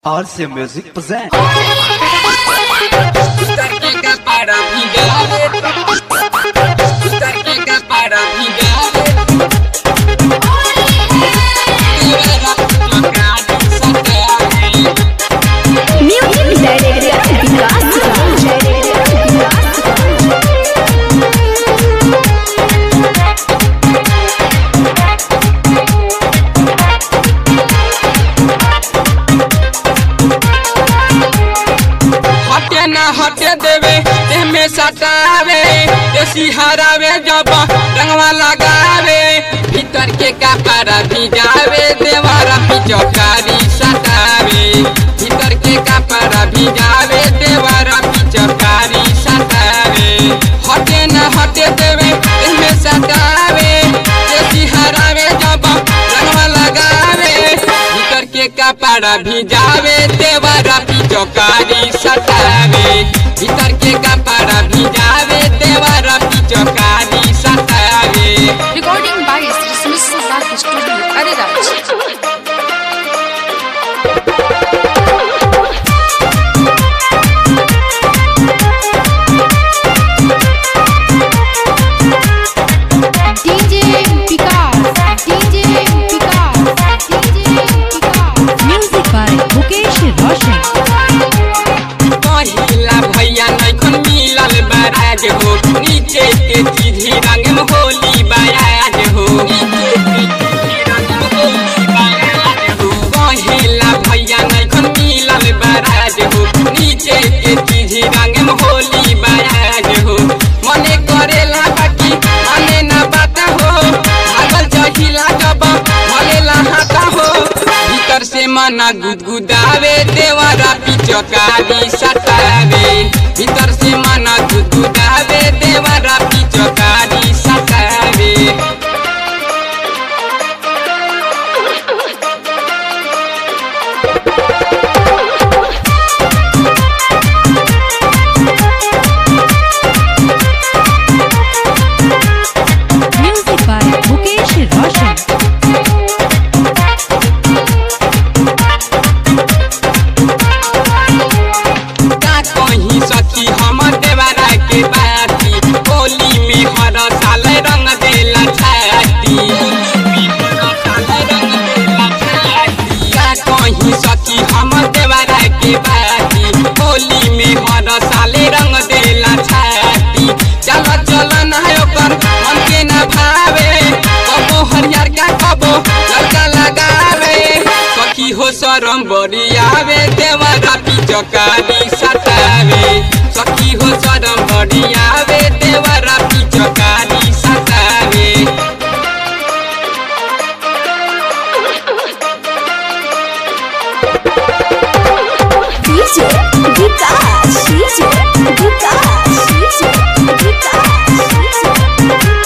RC Music present. Utarke ka para bhigare Utarke ka para bhigare Tera makani satyaye Music Director Vikas हटे न हटे देवे तेमे सटावे देसी हरावे जब रंगवा लगावे भीतर के कपड़ा भिजावे देवारा पिचकारी सटावे भीतर के कपड़ा भिजावे देवारा पिचकारी सटावे हटे न हटे देवे तेमे सटावे देसी हरावे जब रंगवा लगावे भीतर के कपड़ा भिजावे देवरा पिचकारी सटावे भीतर के कपड़ा भिजावे देवरा पिचकारी सटावे Recording by Sri Smith Sasak Studio, Ariraj. DJ Vikas, DJ Vikas, DJ Vikas. Music by Mukesh Roshan पहिला भैया नैखन मिलल बराज हो नीचे के चीधी रंग में होली बराज हो नीचे के चीधी रंग में होली बराज हो पहिला भैया नैखन मिलल बराज हो नीचे के चीधी रंग में होली बराज हो मने करेला बाकी मने ना बाता हो भागल जहिला जब मलेला हाथा हो भीतर से मना गुदगुदावे देवरा पिचकारी सटावे भीतर से मना गुदगुदावे देवरा पिचकारी सटावे Music by Mukesh Roshan का कहीं सखी हमर देवरा के बाती होली में हर साल रंग देला छाती का कहीं सखी हमर देवरा के बाती होली में हर साल रंग देला छाती चल चल ना ओकर मन के ना भावे कबो हरियर का कबो लड़का लगावे सखी हो शरम बड़ी आवे देवरा पिचकारी सतावे सखी हो शरम बड़ी आवे देवरा पिचकारी सतावे DJ Vikas DJ Vikas DJ Vikas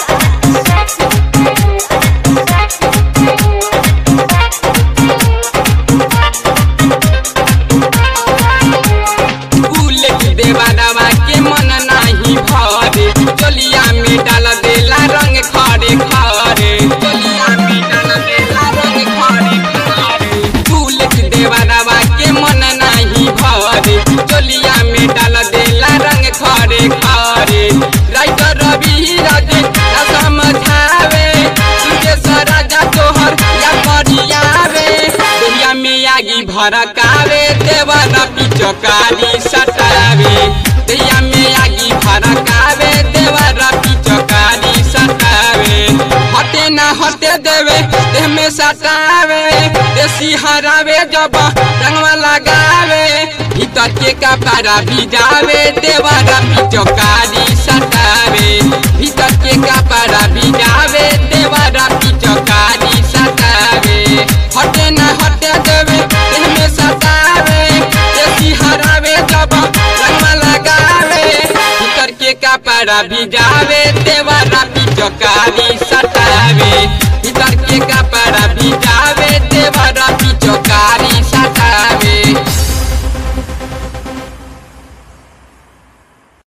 bullet देवरवा के मन नाही भरे चोलिया में डाल देला रंग खड़े खड़े चोलिया में डाल देला रंग खड़े खड़े बुलेट देवरवा के मन नाही भरे चोलिया में डाल देला रंग खड़े खड़े राइटर रवि राजे ना समझावे तुझे सराजा तोहर या करियावे दुनिया में आगी भड़कावे देवरा पिचकारी सटावे दुनिया में आगी भड़कावे देवरा पिचकारी सटावे हटे ना हटे देवे देह में सटावे देसी हरावे जब रंगवा लगावे भीतर के कपड़ा भिजावे देवरा पिचकारी सटावे भीतर के कपड़ा भिजावे देवरा पिचकारी सटावे हटे ना हटे देवे देह में सटावे देसी हरावे जब रंगवा लगावे भीतर के कपड़ा भिजावे